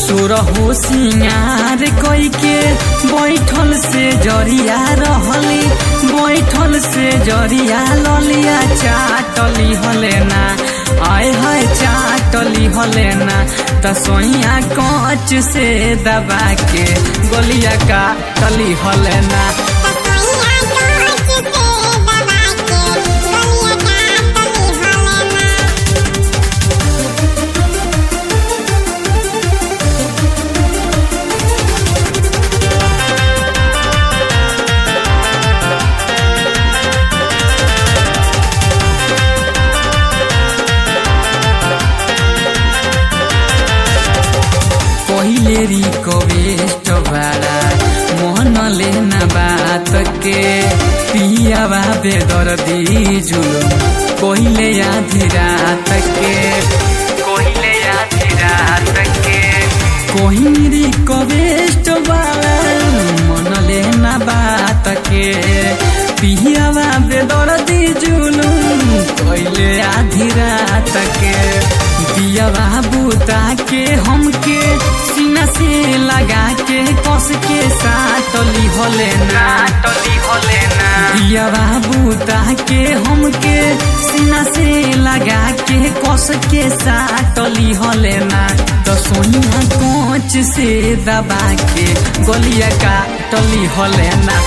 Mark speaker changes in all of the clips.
Speaker 1: सुरहो सिंगार कोई के बैठल से जरिया रहली बैठल से जरिया ललिया चाटली हले ना आय हाय चाटली हले ना त सोइया कच से दबा के गोलिया काटली हले ना पहिले रिक्वेस्ट बारा मोहन लेना बात के पियावा बेदर्दी जुलुम पहिले आधी रात के पहिले आधी रात के कोही रिक्वेस्ट बारा मन लेना बात के पियावा बेदर्दी जुलुम पहिले आधी रात के दिया बुता के हमके सीना से लगा के कस के साटली होले ना टली होले ना दिया बुता के हमके सीना से लगा के कस के साटली होले ना तो सोनिया कोच से दबा के गोलिया काटली होले ना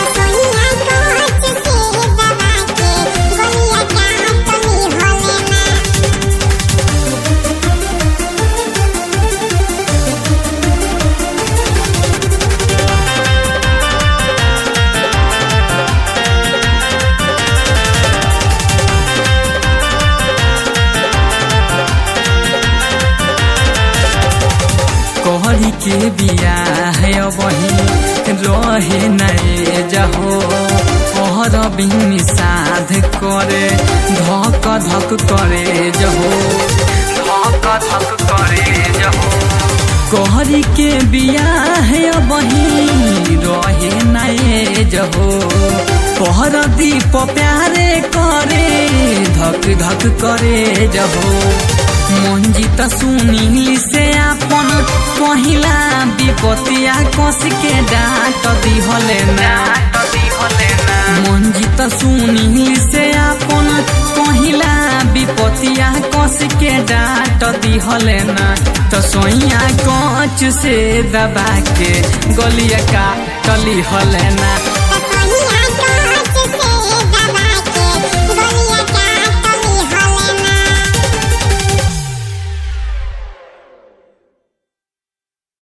Speaker 1: कहरी के बिया है वही रहे नए जहो पहर बिन साध करे धक धक करे जहो धक धक करे जहो कहरी के बिया है वही रहे नए जहो पहर दीप प्यारे करे धक धक करे जहो मंजित सुनील से अपन पहिला विपतिया कस के डांट दिहले ना मंजित सुनील से अपन पहिला विपतिया कस के डांट दिहले ना तो सोइया कच से दबा के गलिया काटली हले ना